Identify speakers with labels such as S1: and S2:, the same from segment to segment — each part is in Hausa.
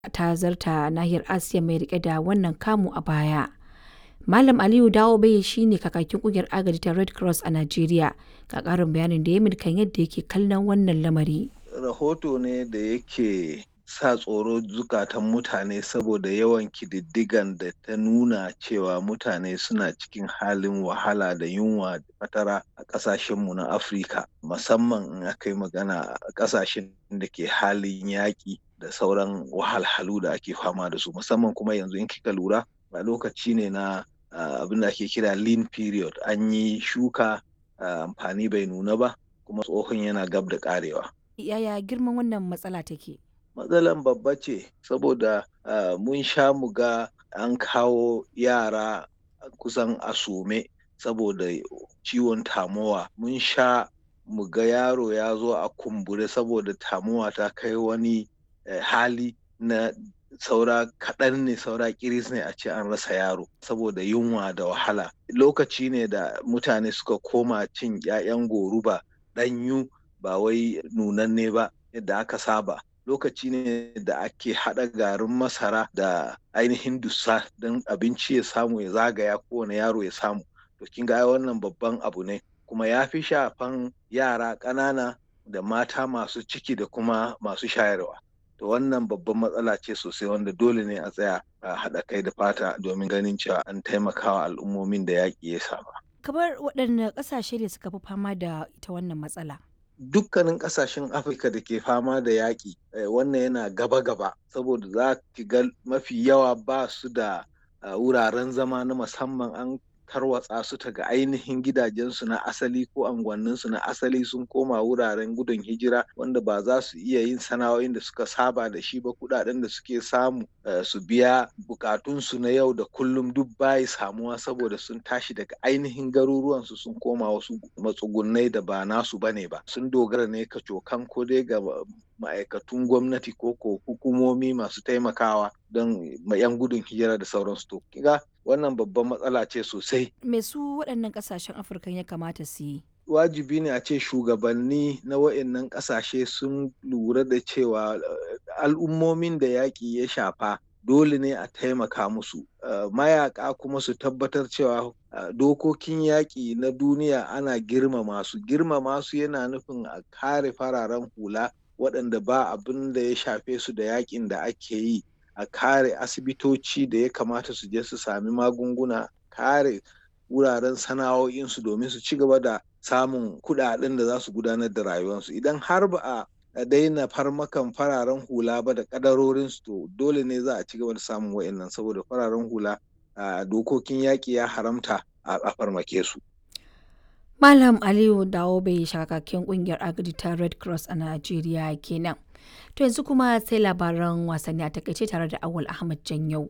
S1: ta zarta nahiyar Asiya mai rike da wannan kamu a baya. Malam Aliyu Dawobe shi ne kakakin kungiyar agaji ta Red Cross a Najeriya ga ƙarin bayanin da ya kan yadda yake kallon wannan lamari.
S2: Rahoto ne da yake sa tsoro zukatan mutane saboda yawan kididdigan da ta nuna cewa mutane suna cikin halin wahala da yunwa da fatara a ƙasashenmu na Afirka musamman in aka yi magana a ƙasashen da ke halin yaƙi da sauran wahalhalu da ake fama da su musamman kuma yanzu in kika lura a lokaci ne na abin da ake kira lean period an yi shuka amfani bai nuna ba kuma tsohon yana gab da karewa.
S1: Yaya girman wannan matsala take?
S2: Matsalan babba ce saboda mun sha mu ga an kawo yara kusan asume saboda ciwon tamowa mun sha mu ga yaro ya zo a kumbure saboda tamowa ta kai wani hali na saura kaɗan ne saura kiris ne a ce an rasa yaro saboda yunwa da wahala lokaci ne da mutane suka koma cin 'ya'yan goruba ɗanyu ba wai nunanne ba yadda aka saba lokaci ne da ake haɗa garin masara da ainihin dussa don abinci ya samu ya zagaya kowane yaro ya samu to kin ga wannan babban abu ne kuma ya fi shafan yara ƙanana da mata masu ciki da kuma masu shayarwa to wannan babban matsala ce sosai wanda dole ne a tsaya a haɗa kai da fata domin ganin cewa an taimakawa al'ummomin da yaƙi ya saba.
S1: kamar waɗanne ƙasashe ne suka fi fama da ita wannan matsala
S2: dukkanin ƙasashen afirka da ke fama da yaƙi wannan yana gaba-gaba saboda za ki ga mafi yawa ba su da wuraren zama na musamman an tarwatsa su ta ga ainihin gidajensu na asali ko anguwanninsu na asali sun koma wuraren gudun hijira wanda ba za su iya yin sana'o'in da suka saba da shi ba kudaden da suke samu su biya bukatunsu na yau da kullum duk bayi samuwa saboda sun tashi daga ainihin garuruwansu sun koma wasu matsugunai da ba nasu bane ba sun dogara ne kacokan ko dai ga ma'aikatun gwamnati ko ko hukumomi masu taimakawa don yan gudun hijira da sauransu to kiga wannan babban matsala ce sosai.
S1: Me su waɗannan ƙasashen Afirka ya kamata su yi?
S2: Wajibi ne a ce shugabanni na waɗannan ƙasashe sun lura da cewa al'ummomin da yaƙi ya shafa dole ne a taimaka musu. Mayaƙa kuma su tabbatar cewa dokokin yaƙi na duniya ana girmama su. Girmama su yana nufin a kare fararen hula waɗanda ba abin da ya shafe su da yaƙin da ake yi. a kare asibitoci da ya kamata su je su sami magunguna kare wuraren sana'o'insu domin su ci gaba da samun kudaden da za su gudanar da rayuwarsu idan har ba a daina farmakan fararen hula ba da kadarorinsu to dole ne za a ci gaba da samun wa'annan saboda fararen hula a dokokin yaƙi ya haramta a farmake su
S1: Malam Aliyu Dawo bai shakakken kungiyar agadi ta Red Cross a Najeriya kenan. To yanzu kuma sai labaran wasanni a takaice tare da Awal Ahmad Janyau.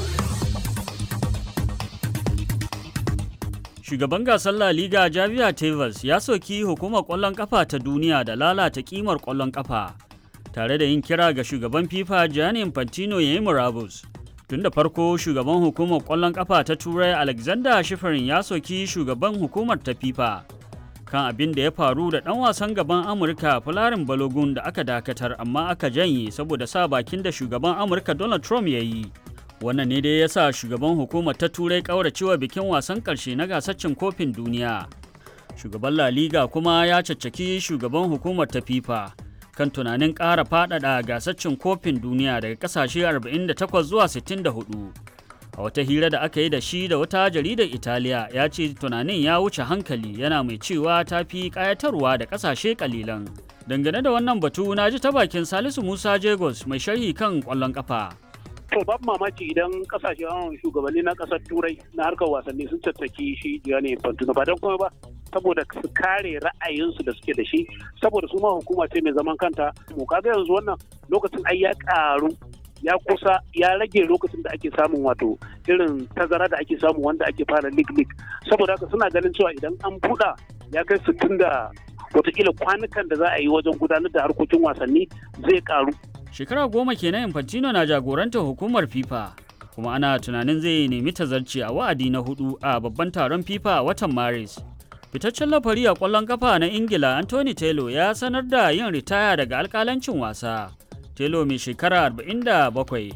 S3: Shugaban gasar La Liga Javier Tebas ya soki hukumar ƙwallon ƙafa ta duniya da lalata ƙimar ƙwallon ƙafa, tare da yin kira ga shugaban FIFA Gianni Infantino ya yi murabus. Tun da farko shugaban hukumar ƙwallon ƙafa ta Turai Alexander Shifarin ya soki shugaban hukumar ta FIFA kan abin da ya faru da ɗan wasan gaban Amurka Fularin Balogun da aka dakatar amma aka janye saboda sa bakin da shugaban Amurka Donald Trump ya yi. Wannan ne dai ya sa shugaban hukumar ta Turai ƙauracewa bikin wasan ƙarshe na gasar cin kofin duniya. Shugaban La Liga kuma ya caccaki shugaban hukumar ta FIFA kan tunanin ƙara faɗaɗa gasar cin kofin duniya daga ƙasashe 48 zuwa 64. a wata hira da aka yi da shi da wata jaridar italiya ya ce tunanin ya wuce hankali yana mai cewa ta fi kayatarwa da kasashe kalilan dangane da wannan batu na ji ta bakin salisu musa jagos mai sharhi kan kwallon kafa
S4: to babu mamaki idan kasashen shugabanni na kasar turai na harkar wasanni sun tattaki shi gianni infantino ba don kuma ba saboda su kare ra'ayinsu da suke da shi saboda su ma hukuma ce mai zaman kanta mu kaga yanzu wannan lokacin ai ya karu ya kusa ya rage lokacin da ake samun wato irin tazara da ake samu wanda ake fara lig lig saboda haka suna ganin cewa idan an buɗa ya kai sittin da watakila kwanukan da za a yi wajen gudanar da harkokin wasanni zai karu
S3: shekara goma kenan infantino na jagorantar hukumar fifa kuma ana tunanin zai nemi tazarci a wa'adi na hudu a babban taron fifa a watan maris fitaccen lafari a kwallon kafa na ingila anthony taylor ya sanar da yin ritaya daga alkalancin wasa Telo mai shekara 47